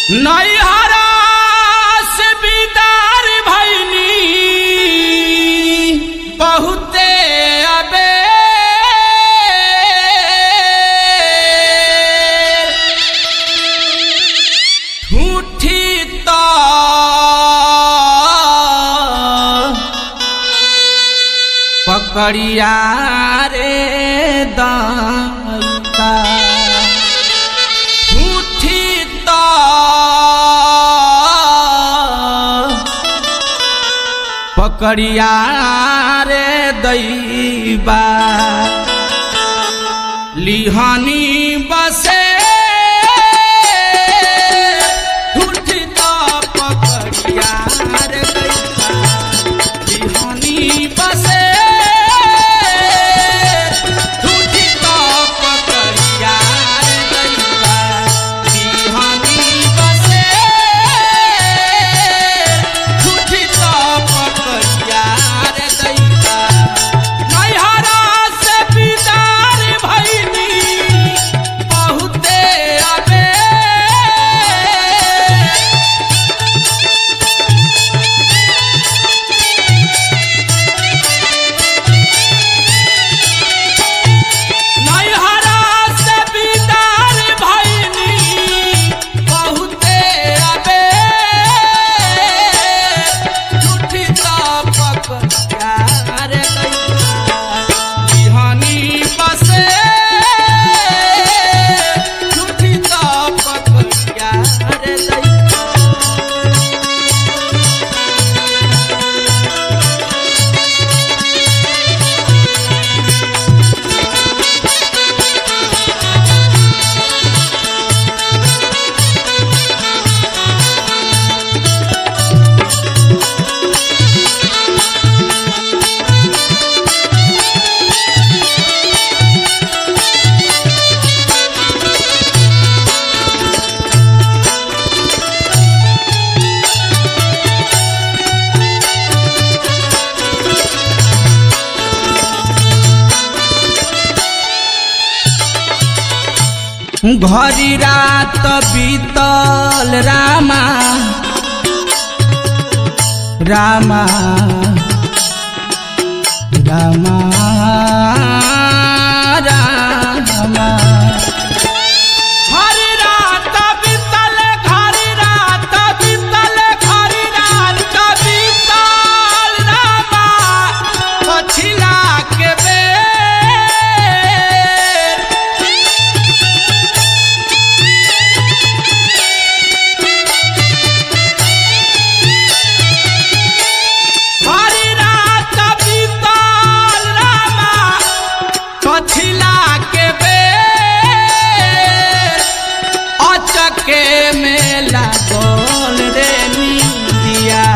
नैहरा से बिदार भैनी बहुते अबे झूठी तो पकड़िया रे दाता झूठी तो पकड़िया रे दैबा लिहानी बसे झूठी तो पकड़िया रे दैबा लिहानी बसे झूठी तो पकड़िया रे दैबा लिहानी बसे झूठी तो पकड़िया रे दैबा नैहरा से बिदार भैनी बहुते अबे नैहरा से बिदार भैनी बहुते अबे झूठी तापक प्यार बिहानी बसे झूठी तापक प्यार दैया घरी रात बीतल रामा रामा रामा रामा घरी रात बीतल घरी रात बीतल घरी रात बीतल रामा पछिला के बेर हरि रात बीतल रामा पछिला के बेर अचके में लागल रे निंदिया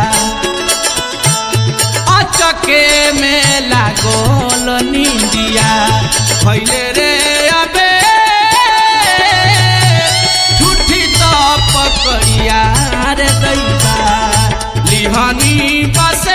अचके में लागल निंदिया भैले रे अबे झूठी तो पकड़िया रे दैबा लिहानी बसे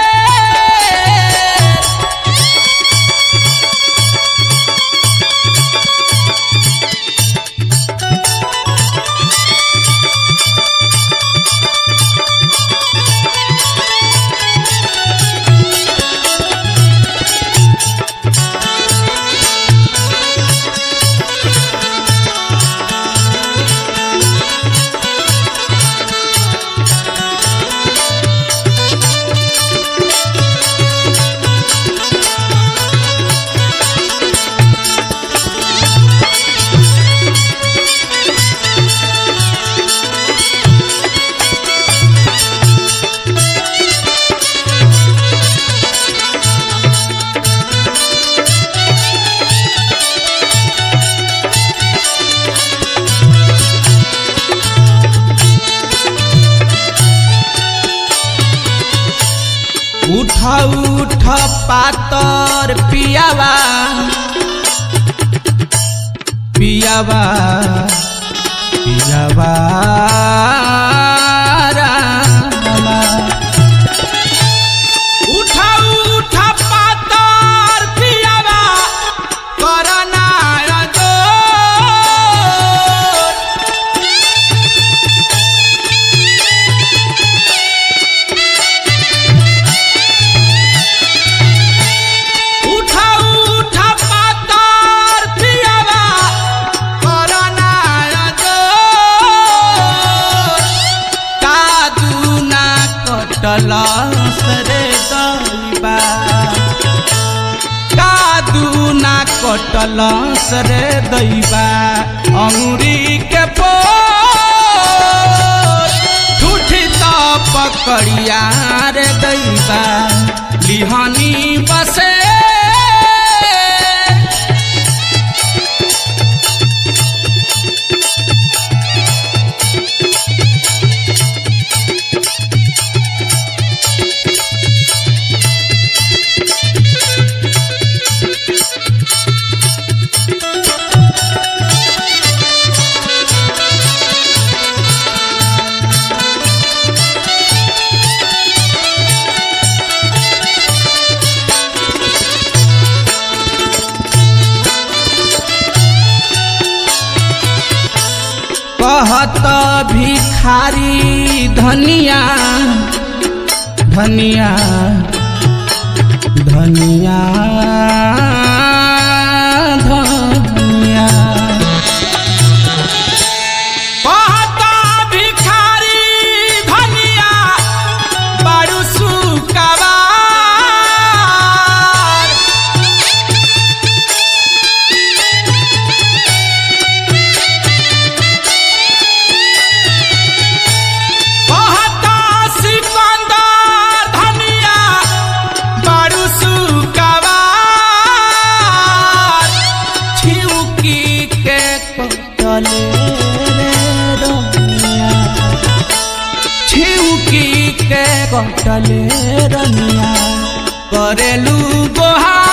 उठ उठ पातर पियावा पियावा पियावा रामा। उठ उठ पातर पियावा करना जोर कटल सरे दैबा अंगुरी के पोर ठूठी त पकड़िया रे दैबा लिहनी बसे कहत भिखारी धनिया धनिया धनिया धनिया कहत भिखारी धनिया बड़ू सुकवार कहता सिकंदर धनिया बड़ू सुकवार छिउकी के कटले रे रनिया छिउकी के कटले रनिया करेलू गोहा